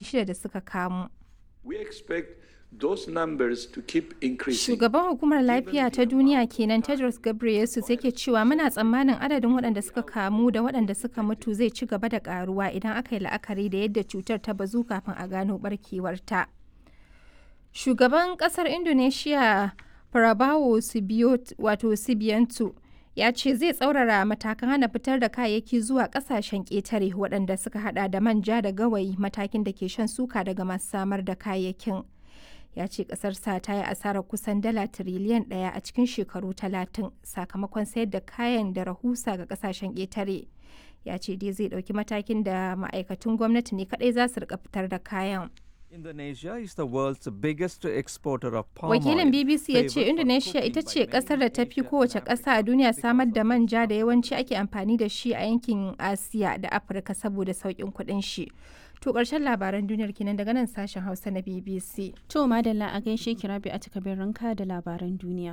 600 da suka kamu. We expect those numbers to keep increasing. Shugaban hukumar lafiya ta duniya kenan Tedros Ghebreyesus yake cewa muna tsammanin adadin waɗanda suka kamu da waɗanda suka mutu zai ci gaba da karuwa idan aka yi la'akari da yadda cutar ta bazu kafin a gano barkewarta. Shugaban ƙasar Indonesia Prabowo wato Subianto ya ce zai tsaurara matakan hana fitar da kayayyaki zuwa kasashen ƙetare waɗanda suka hada da manja da gawayi matakin da ke shan suka daga masu samar da kayayyakin ya ce ƙasarsa ta yi asarar kusan dala tiriliyan ɗaya a cikin shekaru talatin sakamakon sayar da kayan da rahusa ga kasashen ƙetare ya ce dai zai ɗauki matakin da ma'aikatun gwamnati ne kaɗai za su rika fitar da kayan Indonesia is the world's biggest exporter of palm Wakilin oil, BBC ya ce favoured for Indonesia cooking ita by ce many kasar da ta fi Asian kowace and ƙasa a African duniya countries samar da because of manja da yawanci ake amfani da shi a yankin Asiya da Afirka saboda sauƙin kuɗin shi. To ƙarshen labaran duniyar kenan daga nan sashen Hausa na BBC. To madalla a gaishe ki rabi a takabin ranka da labaran duniya.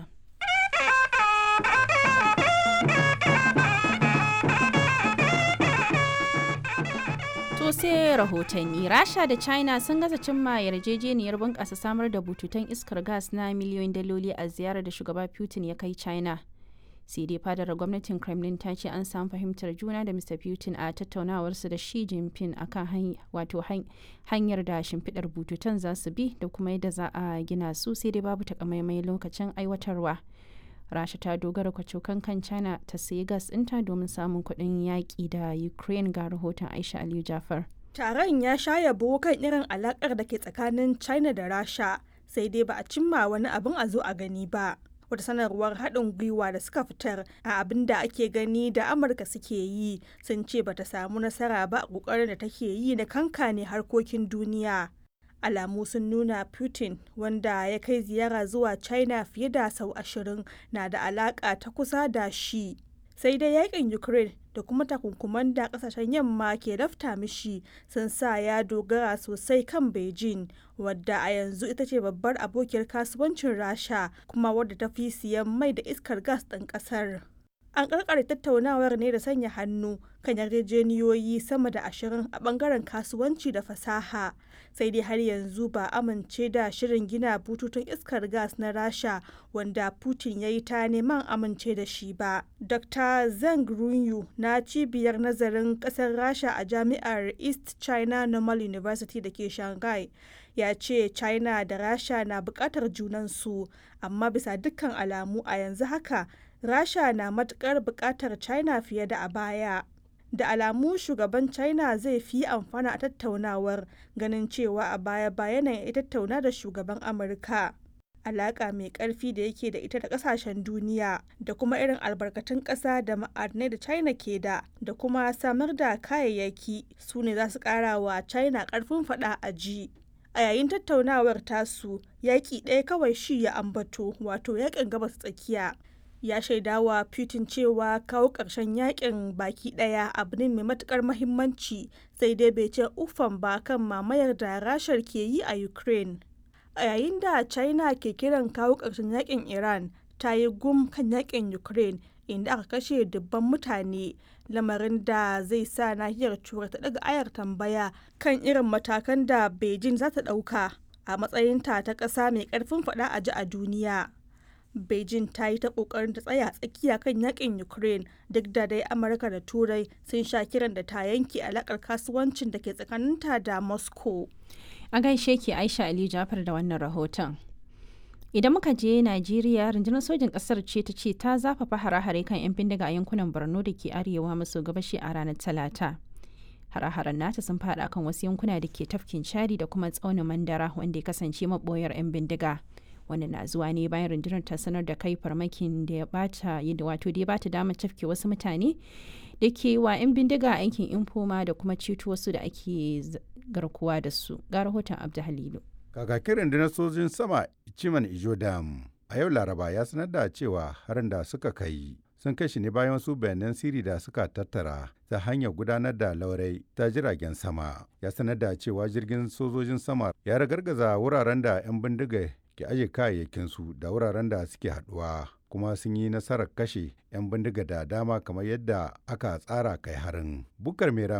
To sai rahotanni Rasha da China sun gaza cimma yarjejeniyar bunƙasa samar da bututun iskar gas na miliyoyin daloli a ziyarar da shugaba Putin ya kai China. sai dai fadar gwamnatin kremlin ta ce an samu fahimtar juna da mr putin a tattaunawarsu da shi jinping akan wato hanyar da shimfiɗar bututun za su bi da kuma yadda za a gina su sai dai babu takamaimai lokacin aiwatarwa rasha ta dogara kwacokan kan china ta sayi gas ɗinta domin samun kuɗin yaƙi da ukraine ga rahoton aisha aliyu jafar Taron ya sha yabo kan irin alakar da ke tsakanin China da Rasha, sai dai ba a cimma wani abin a zo a gani ba. Wata sanarwar haɗin gwiwa da suka fitar a abin da ake gani da Amurka suke yi sun ce bata samu nasara ba a ƙoƙarin da take yi na kankane harkokin duniya. Alamu sun nuna Putin wanda ya kai ziyara zuwa China fiye da sau ashirin na da alaƙa ta kusa da shi. sai dai yakin ukraine da kuma takunkuman da kasashen yamma ke lafta mishi sun sa ya dogara sosai kan beijing wadda a yanzu ita ce babbar abokiyar kasuwancin rasha kuma wadda ta fi siyan mai da iskar gas ɗin ƙasar an karkare tattaunawar ne da sanya hannu kan yarjejeniyoyi sama da ashirin a bangaren kasuwanci da fasaha sai dai har yanzu ba amince da shirin gina bututun iskar gas na rasha wanda putin ya yi ta neman amince da shi ba dr zeng runyu na cibiyar nazarin kasar rasha a jami'ar east china normal university da ke shanghai ya ce china da rasha na bukatar junansu amma bisa dukkan alamu a yanzu haka rasha na matukar bukatar china fiye da a baya da alamu shugaban china zai fi amfana a tattaunawar ganin cewa a baya bayan ya tattauna da shugaban amurka alaka mai karfi da yake da ita da kasashen duniya da kuma irin albarkatun kasa da ma'adinai da china ke da da kuma samar da kayayyaki su ne za su kara wa china karfin fada a ji a yayin tattaunawar tasu yaƙi ɗaya kawai shi ya ambato wato yaƙin gabas tsakiya ya shaidawa Putin cewa kawo ƙarshen yakin baki ɗaya abu ne mai matukar mahimmanci sai dai bai ce ufan ba kan mamayar da rashar ke yi a Ukraine. A yayin da China ke kiran kawo ƙarshen yakin Iran ta yi gum kan yakin Ukraine inda aka kashe dubban mutane lamarin da zai sa nahiyar turai ta daga ayar tambaya kan irin matakan da Beijing za ta ɗauka a matsayinta ta ƙasa mai ƙarfin faɗa a ji a duniya. Beijing ta yi ta kokarin ta tsaya tsakiya kan yakin Ukraine duk da dai Amurka da Turai sun sha kiran da ta yanke alakar kasuwancin da ke tsakaninta da Moscow. A gaishe ki Aisha Ali Jafar da wannan rahoton. Idan muka je Najeriya, rundunar sojin ƙasar ce ta ce ta zafafa hare-hare kan 'yan bindiga a yankunan Borno da ke arewa maso gabashi a ranar Talata. Hare-haren nata sun faɗa kan wasu yankuna da ke tafkin Chadi da kuma tsaunin Mandara wanda ya kasance maɓoyar 'yan bindiga. wannan na zuwa ne bayan rundunar ta sanar da kai farmakin da ya bata wato da ya bata damar tafke wasu mutane da ke wa 'yan bindiga a yankin infoma da kuma ceto wasu da ake garkuwa da su ga rahoton abdu halilu kakakin rundunar sojin sama ciman ijo dam a yau laraba ya sanar da cewa harin da suka kai sun kai shi ne bayan wasu bayanan siri da suka tattara ta hanyar gudanar da laurai ta jiragen sama ya sanar da cewa jirgin sojojin sama ya ragargaza wuraren da 'yan bindiga ke aje kayayyakinsu da wuraren da suke haduwa kuma sun yi nasarar kashe 'yan bindiga da dama kamar yadda aka tsara kai harin bukar meram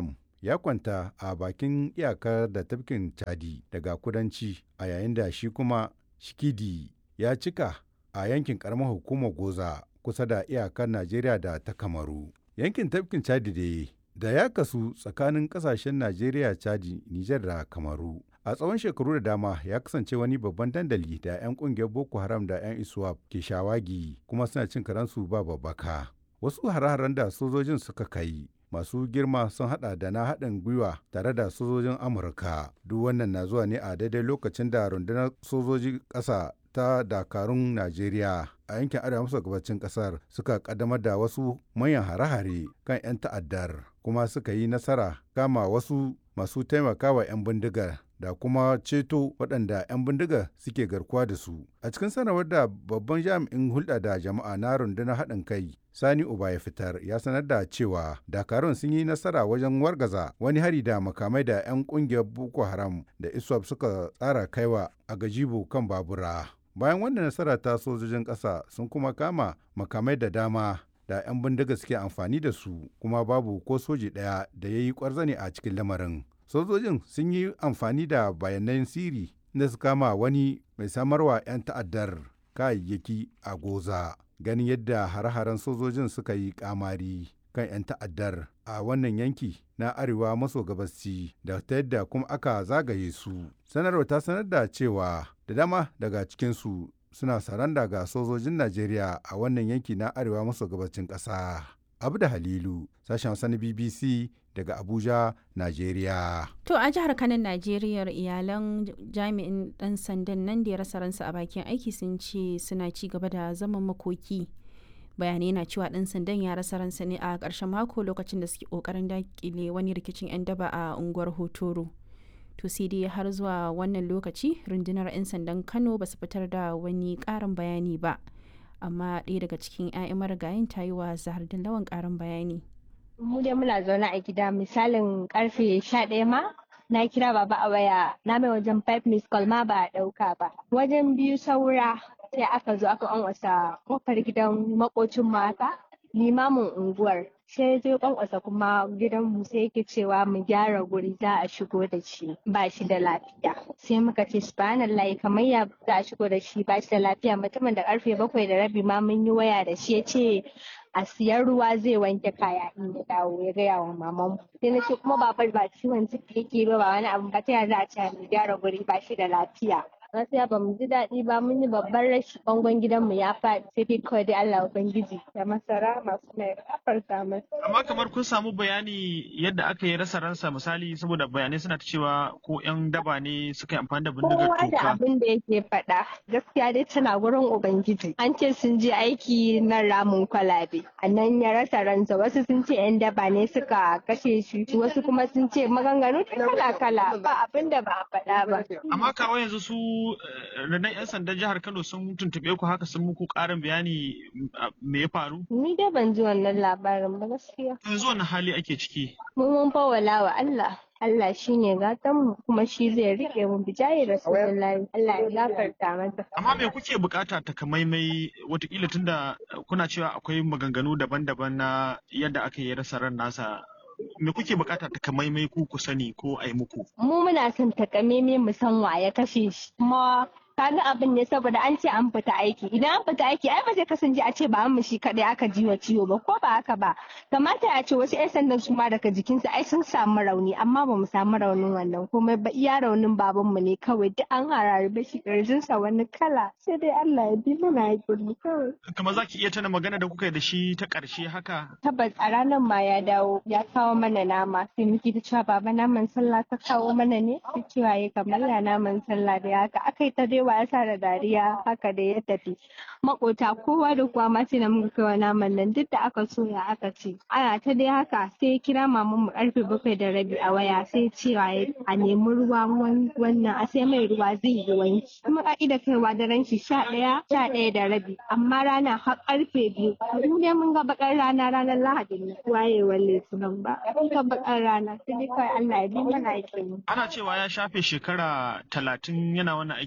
ya kwanta a bakin iyakar da tafkin Chadi daga kudanci a yayin da shi kuma Shikidi ya cika a yankin karamar hukumar Goza kusa da iyakar Najeriya da ta Kamaru. Yankin tafkin Chadi da da ya kasu tsakanin kasashen Najeriya, Chadi, Nijar da Kamaru. A tsawon shekaru da dama ya kasance wani babban dandali da 'yan kungiyar Boko Haram da 'yan ISWAP ke shawagi kuma suna cin karansu ba babbaka. Wasu hare-haren da sojojin suka kai masu girma sun hada da na haɗin gwiwa tare da sojojin Amurka. Duk wannan na zuwa ne a daidai lokacin da rundunar sojoji ƙasa ta dakarun Najeriya a yankin arewa maso gabacin kasar suka kaddamar da wasu manyan hare-hare kan 'yan ta'addar kuma suka yi nasara kama wasu masu taimakawa 'yan bindigar da kuma ceto waɗanda 'yan bindigar suke garkuwa da su a cikin sanarwar da babban jami'in hulɗa da jama'a na rundunar haɗin kai sani uba ya fitar ya sanar da cewa dakarun sun yi nasara wajen wargaza wani hari da makamai da 'yan ƙungiyar boko haram da iswap suka tsara kaiwa a gajibu kan babura bayan wannan nasara ta sojojin ƙasa sun kuma kama makamai da dama da 'yan bindiga suke amfani da su kuma babu ko soji ɗaya da ya yi ƙwarzane a cikin lamarin sojojin sun yi amfani da bayanan siri da su kama wani mai samarwa 'yan ta'addar kayayyaki a goza ganin yadda hare-haren sojojin suka yi kamari kan 'yan ta'addar a wannan yanki na arewa maso gabasci da ta yadda kuma aka zagaye su sanarwa ta sanar da cewa da dama daga cikinsu suna saranda ga sojojin najeriya a wannan yanki na arewa maso gabacin ƙasa abu da halilu sashen sani bbc daga abuja najeriya To a jihar Kanan Najeriya iyalan jami'in ɗan sandan nan da ya rasa ransa a bakin aiki sun ce suna ci gaba da zaman makoki. bayanai na cewa ɗan sandan ya rasa ransa ne a ƙarshen mako lokacin da suke ƙoƙarin dakile wani rikicin 'yan daba a unguwar hotoro to sai dai har zuwa wannan lokaci rundunar 'yan sandan kano ba su fitar da wani ƙarin bayani ba amma ɗaya daga cikin 'ya'yan marigayin ta yi wa zahar lawan ƙarin bayani mu dai muna zaune a gida misalin karfe sha ɗaya ma na kira baba a waya na mai wajen five miss call ma ba a ɗauka ba wajen biyu saura sai aka zo aka kwankwasa kofar gidan makocin mata limamin unguwar sai zai kwankwasa kuma gidan mu sai yake cewa mu gyara guri za a shigo da shi ba shi da lafiya sai muka ce subhanallahi kamar ya za a shigo da shi ba shi da lafiya mutumin da karfe bakwai da rabi ma mun yi waya da shi ya ce a siyan ruwa zai wanke kaya in ya dawo ya gaya wa maman sai na ce kuma babar ba ciwon ciki yake ba ba wani abu ba ta za a ce mu gyara guri ba shi da lafiya gaskiya ba mu ji daɗi ba mun yi babban rashi bangon gidanmu ya faɗi sai dai kawai dai Allah ubangiji da masara masu mai kafarta masa. Amma kamar kun samu bayani yadda aka yi rasa ransa misali saboda bayanai suna ta cewa ko yan daba ne suka yi amfani da bindigar Kowa da toka. abin da yake faɗa gaskiya dai tana gurin ubangiji an ce sun je aiki na ramin kwalabe a nan ya rasa ransa wasu sun ce yan daba ne suka kashe shi wasu kuma sun ce maganganu kala kala ba abin da ba a faɗa ba. Amma kawo yanzu su eh, rundunar 'yan sandan jihar Kano sun tuntuɓe ku haka sun muku ƙarin bayani mm, ah, me ya faru? Ni dai ban ji wannan labarin ba gaskiya. Yanzu wani hali ake ciki? Mu mun fawwala wa Allah. Allah shi ne mu kuma shi zai riƙe mu bijayi Rasulullahi. Allah ya gafarta masa. Amma me kuke bukata takamaimai watakila tunda eh, kuna cewa akwai maganganu daban-daban na yadda aka yi rasa ran nasa me kuke bukata takamaimai ku ku sani ko a yi muku? Mu muna son takameme mu san wa ya kashe shi. Kuma kaga abin ne saboda an ce an fita aiki. Idan an fita aiki ai ba zai kasance a ce ba mu shi kadai aka ji wa ciwo ba ko ba haka ba. Kamata a ce wasu 'yan sandan su ma daga jikinsu ai sun samu rauni amma ba mu samu raunin wannan komai ba iya raunin babanmu ne kawai duk an harare shi ƙirjinsa wani kala sai dai Allah ya bi mana hakuri kawai. Kamar za ki iya tana magana da kuka yi da shi ta ƙarshe haka? tabbas a ranar ma ya dawo ya kawo mana nama sai muke ta cewa baba naman sallah ka kawo mana ne sai cewa ya kamar ya naman sallah da haka aka yi ta dai wasa da dariya haka da ya tafi makota kowa da kowa ma sai da muka kai wa naman nan duk da aka soya aka ce ana ta dai haka sai ya kira maman mu karfe bakwai da rabi a waya sai cewa ya a nemi ruwa wan- wannan a sai mai ruwa zai yi wanki kuma ka'ida kaiwa daren shi sha ɗaya sha ɗaya da rabi amma rana har karfe biyu mu dai mun ga bakar rana ranar lahadin nan wayewar litinin ba mun ga bakar rana sai dai kawai Allah ya bi mana aikin mu Ana cewa ya shafe shekara talatin yana wannan aikin ɗan sanda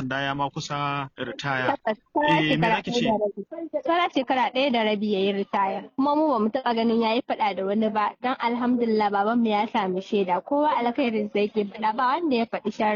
sanda ya ma kusa ritaya. Tabbas, saura Eh, me shekara zaki ɗaya ce? da rabi. Saura shekara ɗaya da rabi ya yi ritaya. Kuma mu bamu taɓa ganin ya yi faɗa da wani ba. Don alhamdulillah babanmu ya sami shaida. Kowa alkhairin sa yake faɗa ba wanda ya faɗi sharri.